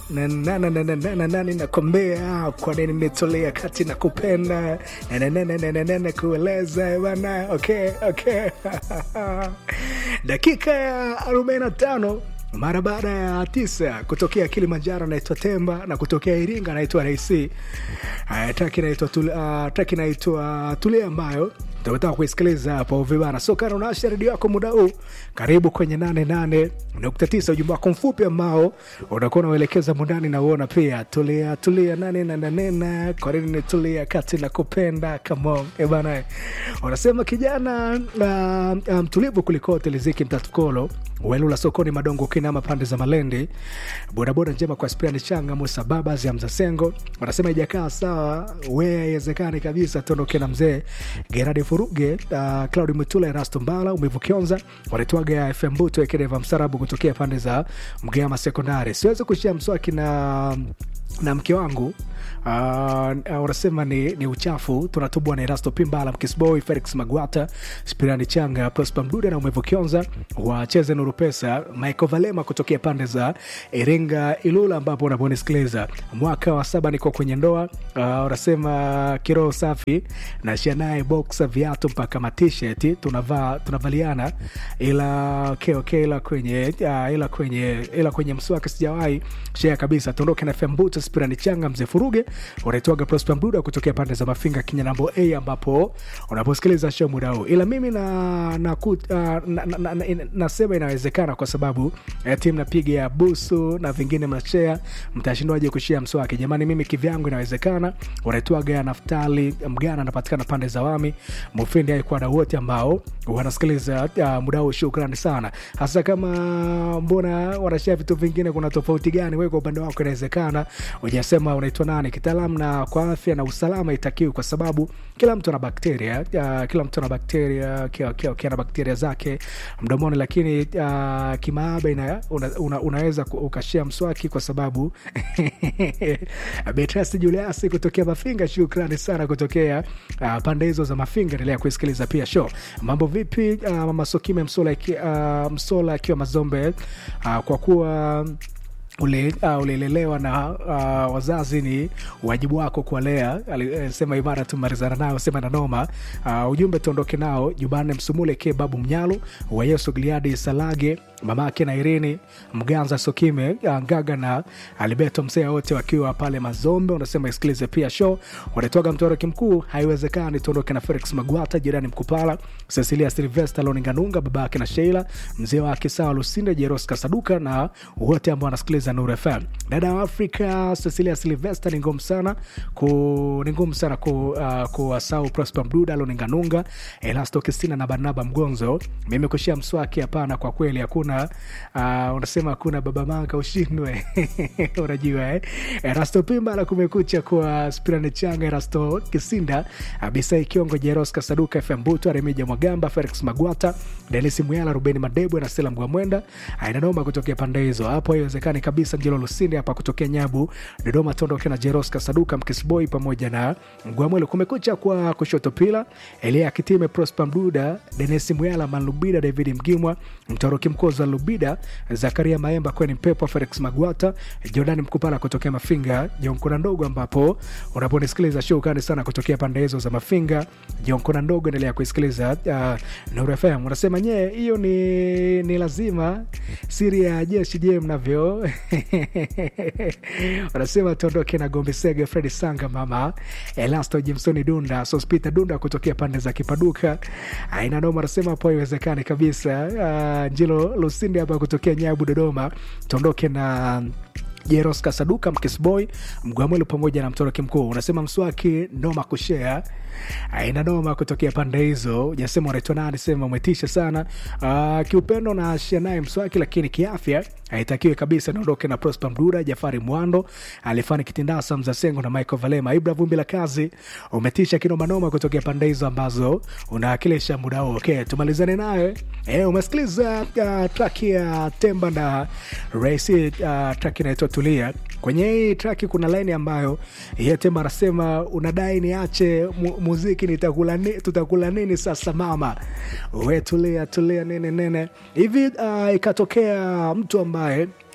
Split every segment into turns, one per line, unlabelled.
na- na- na- na- na- na- na- nani nakwambia kwa nini nitolea kati na kupenda Na- na- na- na- na- na- na- na kueleza bana okay, okay. dakika ya 45 mara baada ya tisa kutokea kilimanjaro anaitwa temba na kutokea iringa anaitwa raisi uh, traki inaitwa Tul- uh, traki inaitwa tulia ambayo tumetaka kuisikiliza hapo vibana so kana unaasha redio yako muda huu karibu kwenye 88.9 ujumbe wako mfupi ambao unakuwa unauelekeza mundani na uona pia tulia tulia nane na nanena kwa nini tulia kati na kupenda kamon ebana unasema kijana uh, mtulivu um, kulikote liziki mtatukolo welula sokoni madongo kinama pande za malendi bodaboda njema kwa spiani changa musa babas ya mzasengo wanasema ijakaa sawa we haiwezekani kabisa tuondoke na mzee geradi furuge uh, claudi mutula erasto mbala umivu kionza wanaitwaga fm buto ekedeva msarabu kutokea pande za mgama sekondari siwezi kushia mswaki na na mke wangu uh, unasema ni, ni uchafu tunatubwa na erasto pimbala mkisboy felix magwata spirani changa prosper mdude na umevu kionza wacheze nuru pesa michael valema kutokea pande za iringa ilula ambapo unaponisikiliza mwaka wa saba niko kwenye ndoa uh, unasema kiroho safi nashia naye boxa viatu mpaka matisheti tunavaa tunavaliana ila okay, okay, ila kwenye uh, ila kwenye ila kwenye mswaki sijawahi shea kabisa tuondoke na fembuto spirani changa mzee furuge unaitwaga prosper mduda kutokea pande za mafinga kinyanambo a ambapo unaposikiliza show muda huu ila mimi na, na, uh, na, na, na, na, nasema inawezekana kwa sababu eh, timu napiga ya busu na vingine mnashea mtashindwaje kushia mswaki jamani mimi kivyangu inawezekana unaitwaga naftali mgana anapatikana pande za wami mufindi aikuwa na wote ambao wanasikiliza uh, muda huu shukrani sana hasa kama mbona wanashia vitu vingine kuna tofauti gani we kwa upande wako inawezekana ujasema unaitwa nani kitaalam na kwa afya na usalama itakiwi kwa sababu kila mtu ana bakteria uh, kila mtu ana bakteria kila, kila, kila na bakteria zake mdomoni lakini uh, kimaaba ina, una, una, unaweza ku- ukashia mswaki kwa sababu betrasi juliasi kutokea mafinga shukrani sana kutokea uh, pande hizo za mafinga endelea kuisikiliza pia show mambo vipi uh, mama sokime msola iki- uh, msola akiwa mazombe uh, kwa kuwa ule- uh, ulilelewa na uh, wazazi ni wajibu wako kuwalea alisema imara tumalizana nayo sema na noma uh, ujumbe tuondoke nao jumanne msumule ke babu mnyalu wayesu gliadi salage mamake na irini mganza sokime uh, ngaga na alibeto msea wote wakiwa pale mazombe unasema isikilize pia show wanatoga mtoroki mkuu haiwezekani tuondoke na felix magwata jirani mkupala cecilia silvester loninganunga babake na sheila mzee wake sawa lusinde jeros kasaduka na wote ambao wanasikiliza nur fm dada wa afrika cecilia silvester ni ngumu sana ku ni ngumu sana ku, uh, kuwasau prosper mduda loninganunga elasto kistina na barnaba mgonzo mimi kushia mswaki hapana kwa kweli hakuna uh, unasema hakuna baba manga ushindwe unajua eh? erasto pimba la kumekucha kwa spirani changa erasto kisinda abisai kiongo jeros kasaduka fm buto remija mwagamba felix magwata denis muyala rubeni madebwe na sela mgwamwenda ainanoma kutokea pande hizo hapo haiwezekani kabisa njilo lusinde hapa kutokea nyabu dodoma tondoke na jeros kasaduka mkisboi pamoja na mgwamwelo kumekucha kwa kushoto pila elia kitime prosper mduda denis muyala manlubida david mgimwa mtoroki mkozi wa lubida zakaria maemba kweni mpepo felix magwata jordani mkupala kutokea mafinga jonkona ndogo ambapo unaponisikiliza show kani sana kutokea pande hizo za mafinga jonkona ndogo endelea kuisikiliza uh, Nuru fm unasema nyee hiyo ni, ni lazima siri ya jeshi je mnavyo wanasema tuondoke na gombe sege fredi sanga mama elasto jimsoni dunda sospita dunda kutokea pande za kipaduka aina noma anasema hapo haiwezekani kabisa uh, njilo lusinde hapa kutokea nyabu dodoma tuondoke na jeros kasaduka mkisboy mgwamwelu pamoja na mtoroki mkuu unasema mswaki noma kushea aina noma kutokea pande hizo ujasema unaitwa nani sema umetisha sana uh, kiupendo na shia naye mswaki lakini kiafya haitakiwi kabisa niondoke na prosper mdura jafari mwando alifani kitindasa mzasengo na michael valema ibra vumbi la kazi umetisha kinomanoma kutokea pande hizo ambazo unaakilisha muda huo okay, tumalizane naye e, umesikiliza uh, traki ya temba na raisi uh, traki inaitwa tulia kwenye hii traki kuna laini ambayo ye temba anasema unadai niache mu, muziki nitakula ni, tutakula nini sasa mama we tulia tulia nene nene hivi uh, ikatokea mtu ambaye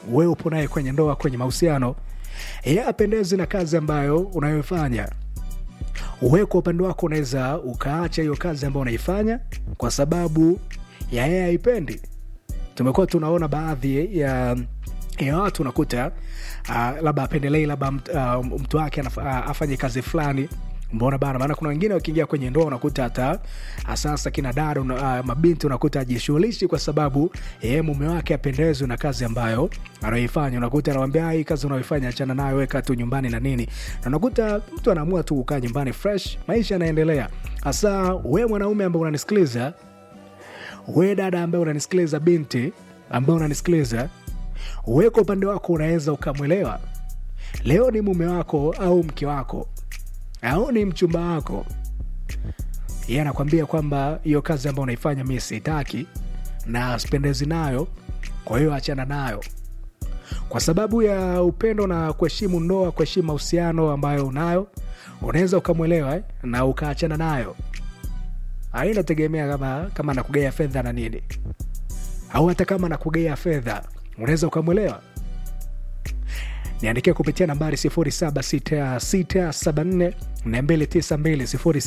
wewe upo naye kwenye ndoa kwenye mahusiano yeye apendezi na kazi ambayo unayofanya wewe kwa upande wako unaweza ukaacha hiyo kazi ambayo unaifanya kwa sababu ya yeye haipendi tumekuwa tunaona baadhi ya ya watu unakuta uh, labda apendelei labda mt, uh, mtu wake anaf- uh, afanye kazi fulani mbona bana maana kuna wengine wakiingia kwenye ndoa unakuta hata sasa kina dada una, uh, mabinti unakuta ajishughulishi kwa sababu yeye mume wake apendezwi na kazi ambayo anaoifanya unakuta anawambia hii kazi unaoifanya achana nayo weka tu nyumbani na nini na unakuta mtu anaamua tu kukaa nyumbani fresh maisha yanaendelea hasa we mwanaume ambao unanisikiliza we dada ambaye unanisikiliza binti ambaye unanisikiliza we kwa upande wako unaweza ukamwelewa leo ni mume wako au mke wako au ni mchumba wako yeye anakwambia kwamba hiyo kazi ambayo unaifanya mi siitaki na sipendezi nayo kwa hiyo achana nayo kwa sababu ya upendo na kuheshimu ndoa kuheshimu mahusiano ambayo unayo unaweza ukamwelewa eh, na ukaachana nayo ainategemea kama kama nakugea fedha na nini au hata kama nakugea fedha unaweza ukamwelewa niandikia kupitia nambari 076674 292